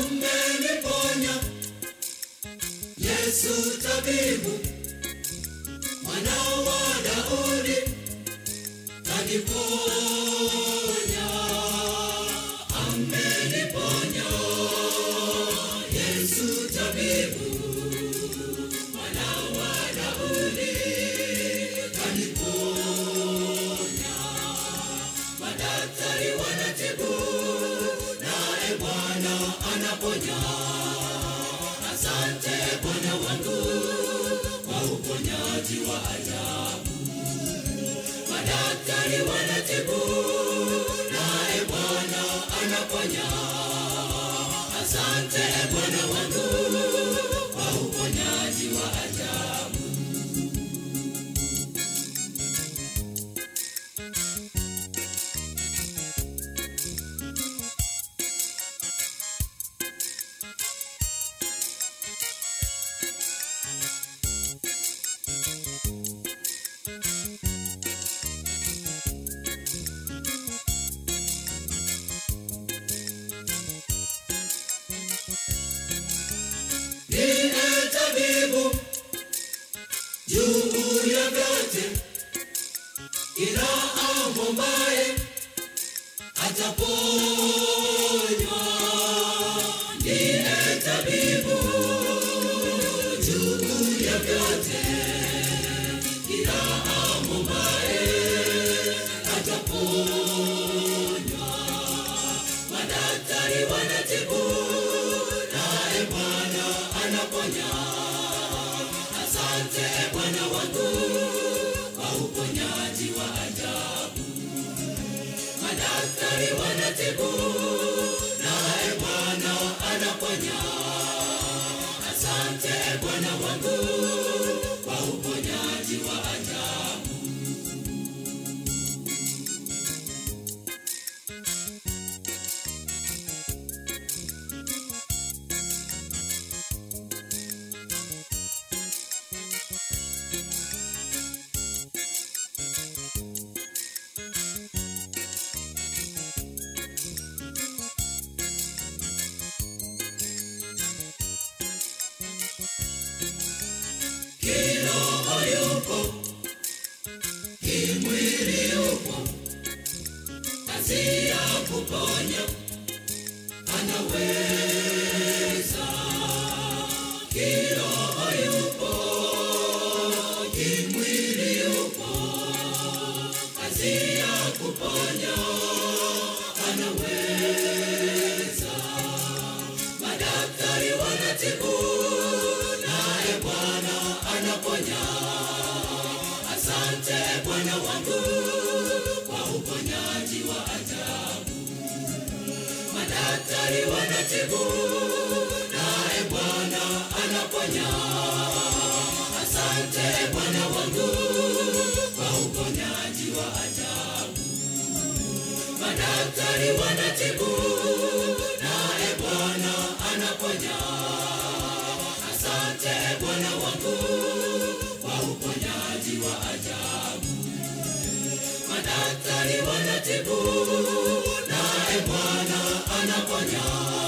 ameniponya Yesu tabibu mwana wa Daudi kaniponya ameniponya Yesu tabibu mwana wa Daudi kaniponya madaktari wanatibu naye Bwana anaponya asante Bwana wangu kwa uponyaji wa ajabu madaktari wanatibu naye Bwana anaponya asante Bwana wangu kwa uponyaji wa ajabu Niye tabibu juu ya vyote, ila amwombaye ataponywa. Niye tabibu juu ya vyote, ila amwombaye ataponywa. Madaktari wanatibu naye Bwana anaponya. Asante Bwana wangu kwa uponyaji wa ajabu. Madaktari wanatibu naye Bwana anaponya. Asante Bwana wangu kwa uponyaji wa ajabu. Kiroho yupo, kimwili yupo, kazi ya kuponya anaweza. Kiroho yupo, kimwili yupo, kazi ya kuponya anaweza. Madaktari wanatibu naye Bwana anaponya. Asante Bwana wangu kwa uponyaji wa ajabu. Madaktari wanatibu naye Bwana anaponya. Asante Bwana wangu kwa uponyaji wa ajabu. Madaktari wanatibu naye Bwana anaponya. Asante Bwana wangu kwa uponyaji wa ajabu. Madaktari wanatibu naye Bwana anaponya.